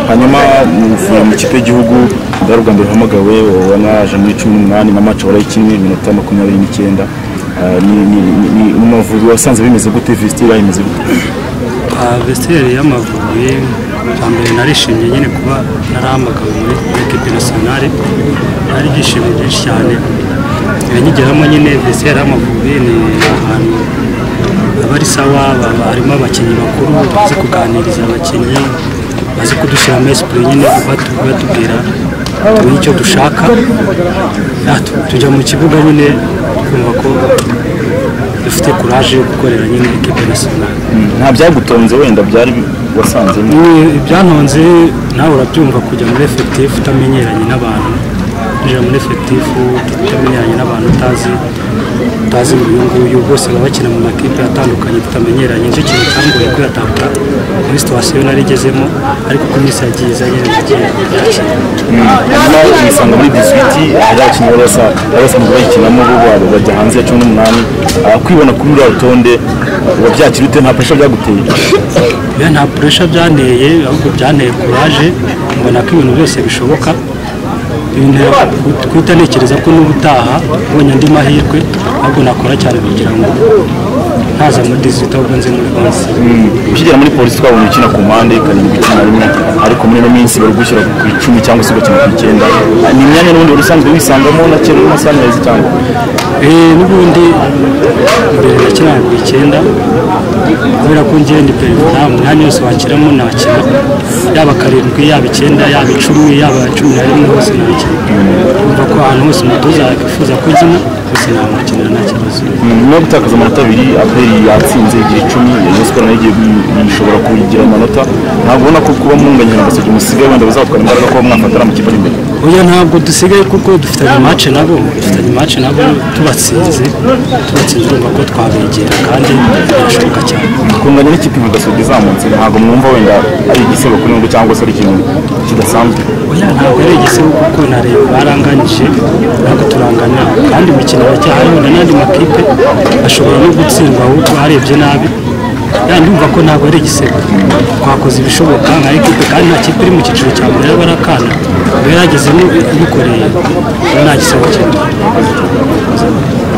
hanyuma mu ikipe y'igihugu bwari ubwa mbere hamagawe ubona yaje muri cumi n'umunani na mace warayikinnye iminota makumyabiri n'icyenda Ah, ni- ni- ni- ni Amavubi wasanze bimeze gute vesitiri yayimeze gute vesiteri y'amavubi bwa mbere narishimye nyine kuba narahamagawe muri ekipi nasiyonari ari ibyishimo byinshi cyane nyigeramo nyine vesiteri y'amavubi ni ahantu haba ari sawa haba harimo abakinnyi bakuru bazi kuganiriza abakinnyi bazi kudushyira muri esipure nyine batu- batubwira tumenye icyo dushaka Ah, tu- tujya mu kibuga nyine twumva ko dufite kuraje yo gukorera nyine ekipi nasiyonari nta byagutonze wenda byari bi- wasanzemo Ni ibyantonze nawe urabyumva kujya muri efekitifu utamenyeranye n'abantu kwinjira muri efekitifu utamenyeranye n'abantu utazi utazi ngo uyu nguyu bose baba bakina mu makipe atandukanye tutamenyeranye nicyo kintu cyambuye kuyatabwa muri situwasiyo nari igezemo ariko uko iminsi yagiye iza nyine nagiye byakira hanyuma uyisanga muri diswiti hari abakinnyi bari basa- bari basanzwe bayikinamo bo babo bajya hanze ya cumi n'umunani Ah, kwibona kuri uriya rutonde uba byakira ute nta pesha byaguteye Oya, nta puresha byanteye ahubwo byanteye kuraje mbona ko ibintu byose bishoboka bintera ku- guhita ntekereza ko n'ubutaha ubonye andi mahirwe ahubwo nakora cyane kugira ngo ntaza muri dizita ahubwo nze muri bansi ukigera muri polisi twabonye ukina ku mpande karindwi gukina rimwe ariko muri ino minsi bari gushyira ku icumi cyangwa se ugakina ku icyenda Ah, ni imyanya n'ubundi wari usanzwe wisangamo na kera urimo sanirayizi cyangwa Eh, n'ubundi mbere nakinaga ku icyenda kubera ko ngewe ndi perezida nta mwanya wose wakiramo nakina yaba karindwi yaba icyenda yaba icumi yaba cumi na rimwe hose nakina umva ko ahantu hose umutoza yakwifuza ko nkina hose namukinira nta kibazo nyuma yo gutakaza amanota abiri aperi yatsinze igira icumi rayon siporo nayo igiye kuyi- ishobora kuyigira amanota ntabwo ubona ko kuba munganya na baseke musigaye wenda bazatwara imbaraga kuba mwafatana mu kipe ari imbere oya ntabwo dusigaye kuko dufitanye mace nabo dufitanye mace nabo tubatsinze tubatsinze urumva ko twabegera kandi birashoboka cyane kunganya n'ikipe nka gasogi izamutse ntabwo mwumva wenda ari igisebo kuri ngo cyangwa se ari ikintu kidasanzwe oya ntabwo ari igisebo kuko na leta baranganyije ntabwo turangana kandi imikino baracyahari wenda n'andi makipe ashobora no gutsindwa ahubwo arebye nabi ya ndumva ko ntabwo ari igisebo twakoze ibishoboka nka ekipe kandi nta kipe iri mu cyiciro cya mbere y'abarakana yari yagezemo ibikoreye nta gisebo cyane